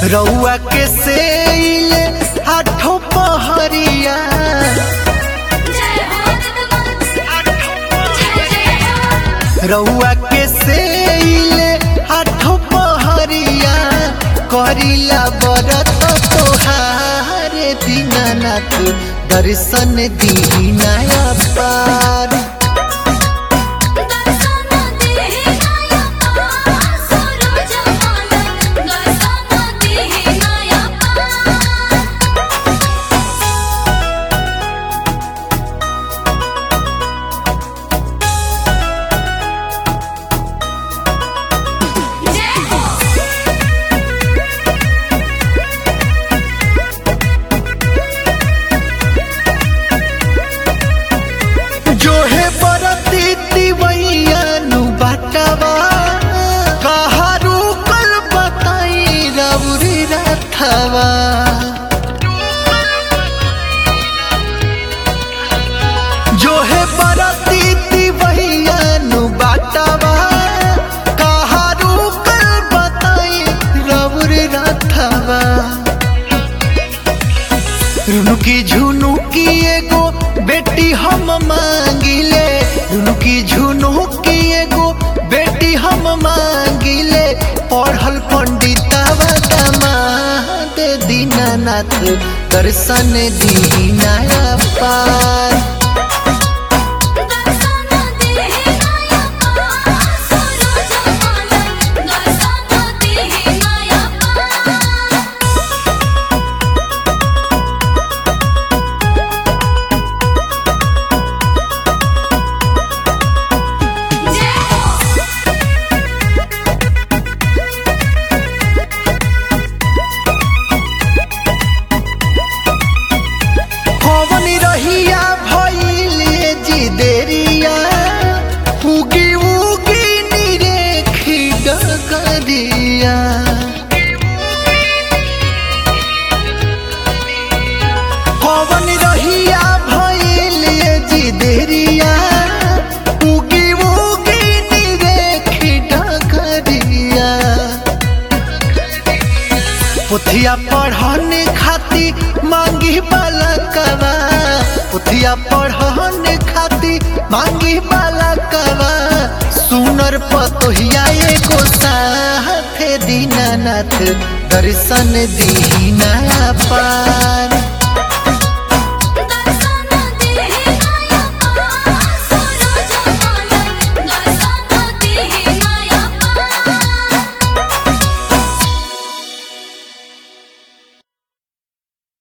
रउआ के सेल आठो पहरिया रउआ के सेल आठो पहरिया करिला बरत तोहार दीनानाथ दर्शन दीनाया पार जो है बरती दिवैया नु बाटवा कहारू कल बताई रउरी रथवा जो है बरती दिवैया नु बाटवा कहारू कल बताई रउरी रथवा रुनुकी झुनुकी एगो बेटी हम मांगिले रुनुकी झुनुकी एगो बेटी हम मांगिले पढ़ल पंडितवा दामाद दीनानाथ दर्शन दीनाया पार कौन रहिया भइले जी देरिया उगी उगी निरेखी डगरिया कौन रहिया भइले जी देरिया उगी उगी निरेखी डगरिया पुथिया पढ़ने खाती मांगी बालकवा पुथिया पढ़ने खाती मांगी बालकवा सुनर पतोहिया एगो साथे दीनानाथ दर्शन दीना पार